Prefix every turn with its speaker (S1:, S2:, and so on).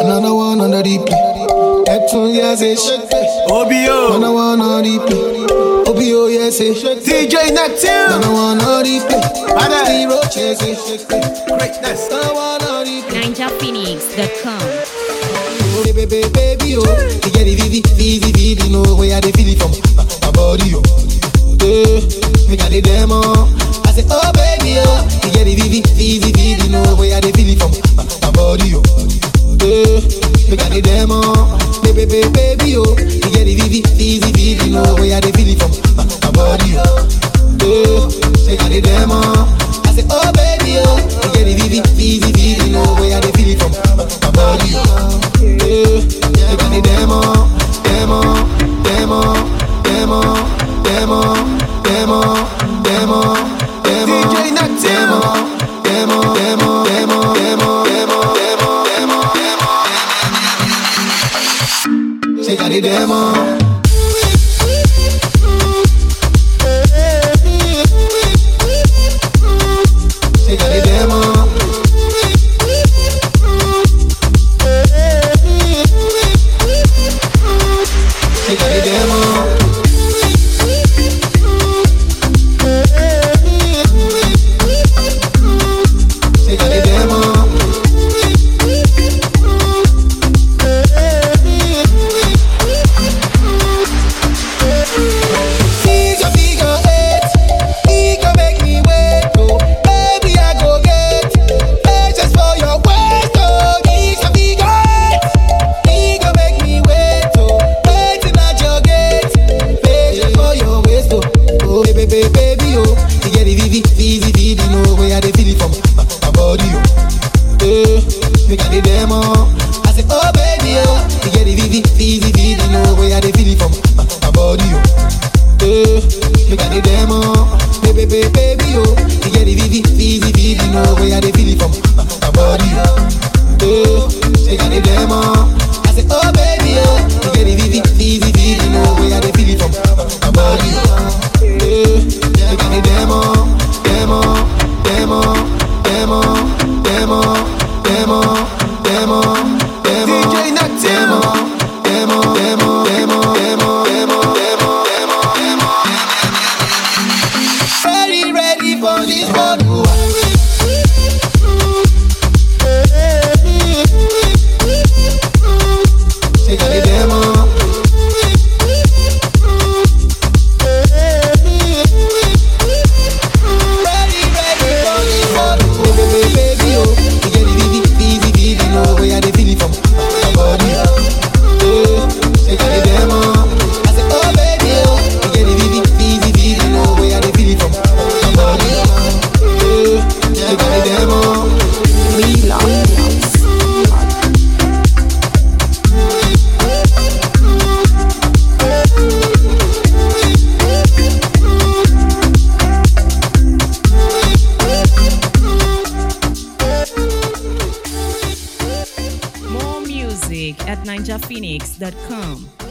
S1: Another one on the replay. That one, yes, it's
S2: OBO,
S1: Another one on replay. OBO, yes, it's
S2: DJ Neptune,
S1: Another one on replay.
S2: Bada.
S1: Zero chases.
S2: greatness.
S1: Another one on replay.
S3: NinjaPhoenix.com.
S1: Oh, baby, baby, baby, oh. You get the vivi, vivi, vivi, no way I dey feel it from my, my body, oh. Yeah, me got the demo. I say, oh baby, oh. You get the vivi, vivi, vivi, no way I dey feel it from my, my body, oh. Yeah, me got the demo. Baby, baby, baby, oh. You get the vivi, vivi, vivi, no way I dey feel it from my, my body, oh. Yeah, me got the demo. I say, oh baby, oh. You get the vivi, vivi, vivi, no way I dey feel it from my, my body, oh. Yeah, me got the demo, demo, demo, demo, demo, demo, demo, demo,
S2: DJ Neptune.
S1: demo, demo, demo, demo, demo, demo, demo, demo. She got the demo. She got the demo. She got the demo. She got the demo. She's a figure eight. He can make me wait, oh. Baby, I go get patience for your waist, oh. He's a figure eight. He can make me wait, oh. Waiting at your gate. Patience for your waist, oh. Oh, baby, baby, baby, oh. You get the vivi, vivi, vivi, no way I dey feel it from my, my body, oh. Eh, me got the demo. I say, oh baby, oh. You get the vivi, vivi, vivi, no way I dey feel it from my, my body, oh. Eh, me got the demo. Baby, baby, baby, oh. You get the vivi, vivi, vivi, no way I dey feel it from my, my body, oh. Eh, me got the demo. I say, oh baby, oh. You get the vivi, vivi, vivi, no way I dey feel it from my, my body, oh. Eh, me got the demo, demo, demo, demo, demo, demo, demo, demo,
S2: DJ Neptune.
S1: demo, demo, demo, demo, demo, demo, demo, demo. Ready, ready for this one. She got the demo. Ready, ready for this one. Oh, baby, baby, oh. You get the vivi, vivi, vivi, no way I dey feel it from my body. Yeah, she got the demo. I say, oh baby, oh. You get the vivi, vivi, vivi, no way I dey feel it from my body. Yeah, she got the demo.
S3: More music at NinjaPhoenix.com.